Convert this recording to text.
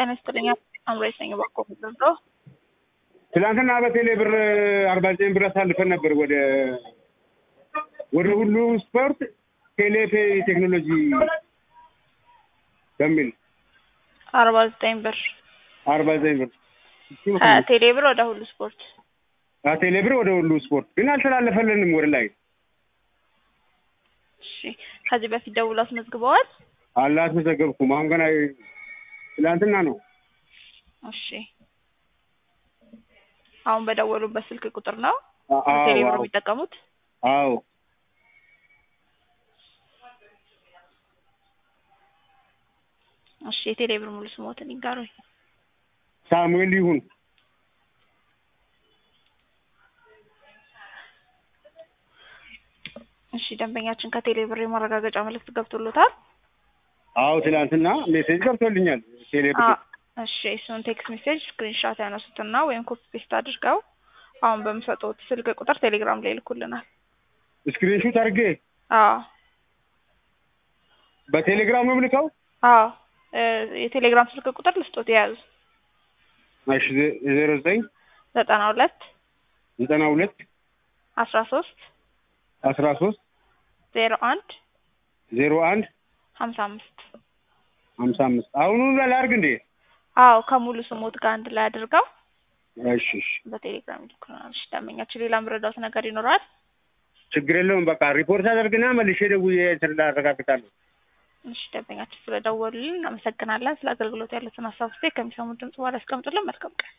ጤና ይስጥልኝ። አምራች ነኝ። እባክዎ ምንድን ትናንትና በቴሌ ብር አርባ ዘጠኝ ብር አሳልፈን ነበር ወደ ወደ ሁሉ ስፖርት ቴሌፔ ቴክኖሎጂ በሚል አርባ ዘጠኝ ብር አርባ ዘጠኝ ብር ከቴሌ ብር ወደ ሁሉ ስፖርት ቴሌ ብር ወደ ሁሉ ስፖርት ግን አልተላለፈልንም ወደ ላይ እሺ። ከዚህ በፊት ደውሎ አስመዝግበዋል? አላስመዘገብኩም። አሁን ገና ትናንትና ነው። እሺ። አሁን በደወሉበት ስልክ ቁጥር ነው አ- አዎ፣ ቴሌ ብር አዎ። የሚጠቀሙት? አዎ እሺ። የቴሌ ብር ሙሉ ስሞትን ይንገሩኝ። ሳሙኤል ይሁን እሺ። ደንበኛችን ከቴሌ ብር የማረጋገጫ መልእክት ገብቶሎታል? አዎ ትናንትና ሜሴጅ ገብቶልኛል። ቴሌ ብር አ- እሺ። እሱን ቴክስት ሜሴጅ ስክሪንሻት ያነሱትና ወይም ኮፒ ፔስት አድርገው አሁን በምሰጡት ስልክ ቁጥር ቴሌግራም ላይ ይልኩልናል። ስክሪንሹት አድርጌ አዎ በቴሌግራም ነው የምልከው። አዎ እ የቴሌግራም ስልክ ቁጥር ልስጦት የያዙ እሺ ዜ- ዜሮ ዘጠኝ ዘጠና ሁለት ዘጠና ሁለት አስራ ሶስት አስራ ሶስት ዜሮ አንድ ዜሮ አንድ ሀምሳ አምስት ሀምሳ አምስት አሁኑ ላድርግ እንዴ? አዎ ከሙሉ ስሞት ጋር አንድ ላይ አድርገው እሺ እሺ በቴሌግራም ይልኩልናል። እሺ ደንበኛችን ሌላ ምረዳውት ነገር ይኖራል? ችግር የለውም። በቃ ሪፖርት አደርግና መልሼ ደውዬ እንትን አረጋግጣለሁ። እሺ ደንበኛችን ስለደወሉልን እናመሰግናለን። ስለ አገልግሎት ያሉትን ሀሳብ ስቴ ከሚሰሙት ድምጽ በኋላ ያስቀምጡልን። መልካም ቀን